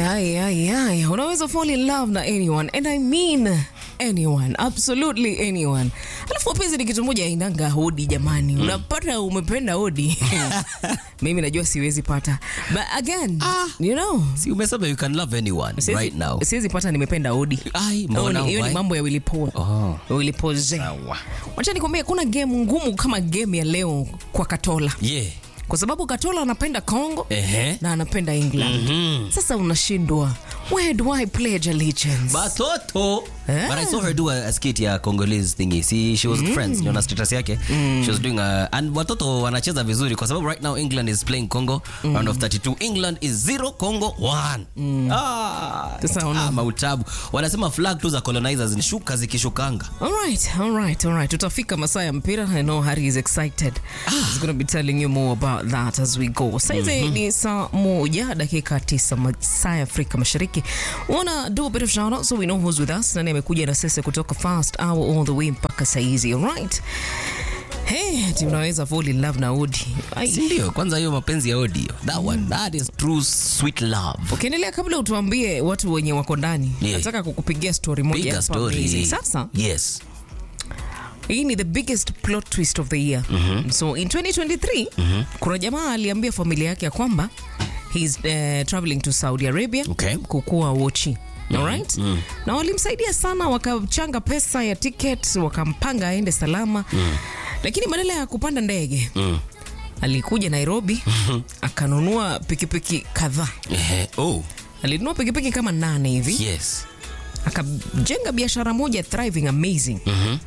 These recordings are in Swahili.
Ay, ay, ay. Unaweza fall in love na anyone and I mean anyone, absolutely anyone. Alafu wapenzi ni kitu moja inanga hodi jamani. Unapata umependa hodi. Mimi najua siwezi pata. But again, you know, Si umesema you can love anyone siwezi- right now. Siwezi pata nimependa hodi. Ai, Oh, mbona ni- Hiyo ni why? mambo ya Willy Paul. Oh. Willy Paul Zé. Sawa. Wacha nikwambie kuna game ngumu kama game ya leo kwa Katola. Yeah. Kwa sababu Katola anapenda Congo Ehe. na anapenda England. Sasa unashindwa. Where do I pledge allegiance? Batoto. Eh. But I saw her do a, a skit ya Congolese thingy. See, she was friends. Niona status yake. She was doing a, and watoto wanacheza vizuri kwa sababu right now England is playing Congo round of 32. England is 0 Congo 1. Ah. Sasa una- Ah, mautabu. Wanasema flag tu za colonizers ni shuka zikishukanga. All right, all right, all right. Tutafika masaa ya mpira. I know Harry is excited. He's going to be telling you more about that as we go. Saizi ni saa moja dakika tisa masaa ya Afrika Mashariki. Wanna do a bit of shout out so we know who's with us. Nani amekuja na sisi kutoka first hour all the way mpaka saizi. All right. Hey, ati unaweza fall in love na Odi. Ai. Si ndio? Kwanza hiyo mapenzi ya audio. That one, that is true sweet love. Ukiendelea kabla utuambie watu wenye wako ndani. Yeah. Nataka kukupigia story moja Bigger hapa amazing. story. Sasa Yes. hii ni the biggest plot twist of the year so in 2023 kuna jamaa aliambia familia yake ya kwamba he's uh, traveling to saudi arabia Okay. kukua wochi Alright? na walimsaidia sana wakachanga pesa ya ticket wakampanga aende salama lakini badala ya kupanda ndege alikuja nairobi akanunua pikipiki kadhaa Ehe. Oh, alinunua pikipiki kama nane hivi yes. akajenga biashara moja thriving amazing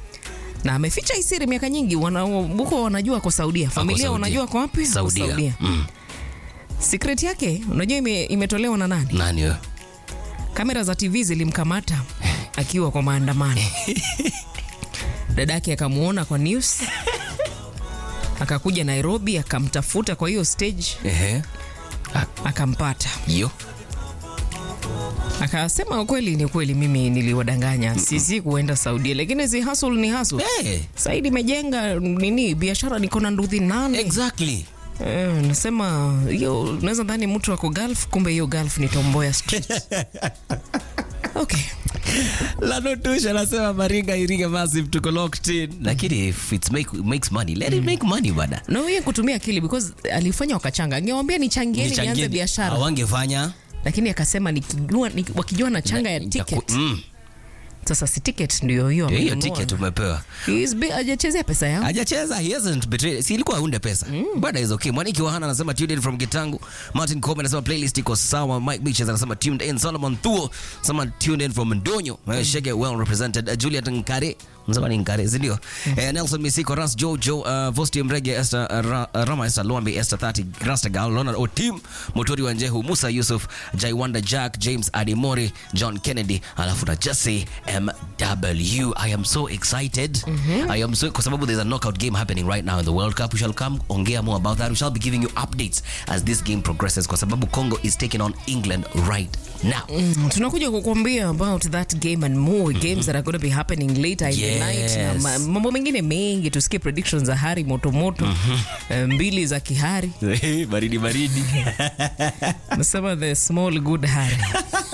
na ameficha hii siri miaka nyingi wana, huko wanajua kwa saudia familia Saudia. wanajua kwa wapi Ako Saudia. saudia Mm. secret yake unajua ime, imetolewa na nani Nani huyo? kamera za tv zilimkamata akiwa kwa maandamano dadake akamuona kwa news akakuja nairobi akamtafuta kwa hiyo stage Ehe. akampata Yo. akasema kweli ni kweli mimi niliwadanganya sisi kuenda saudia lakini si hustle ni hustle Hey. saidi imejenga nini biashara niko na nduthi nane Exactly. Eh, nasema hiyo naweza dhani mtu ako golf kumbe hiyo golf ni tomboya street okay Lanotusha anasema Maringa Iringa massive tuko locked in. Lakini if it make, makes money, let it make money bada. na huye kutumia akili because alifanya wakachanga angewambia nichangieni nianze Nichangie- biashara Hawangefanya. lakini akasema nikijua ni, wakijua na changa ya ticket Mm. sasa si ticket ndio hiyo Hiyo amenunua. ticket umepewa. He is bi- hajachezea pesa yao hajacheza he hasn't betrayed si ilikuwa hunde pesa bada is okay mwaniki wahana anasema tuned in from kitangu martin Kobe anasema playlist iko sawa mike beaches anasema tuned in solomon thuo anasema tuned in from ndonyo mm. shege well represented uh, juliet nkare msema ni nkare si ndio eh, nelson misiko ras jojo uh, vosti mrege esther uh, Ra, uh, rama esther luambi esther 30 rastagal leonard otim motori wa njehu musa yusuf jaiwanda jack james adimori john kennedy alafu na jesse mw i am so excited i am so kwa sababu there's a knockout game happening right now in the world cup we shall come ongea more about that we shall be giving you updates as this game progresses kwa sababu congo is taking on england right now Mm, tunakuja kukuambia about that game and more games that are going to be happening later in the night na Yes. ma- mambo mengine mengi tusikie predictions za hari motomoto eh, mbili za kihari baridi baridi nasema the small good hari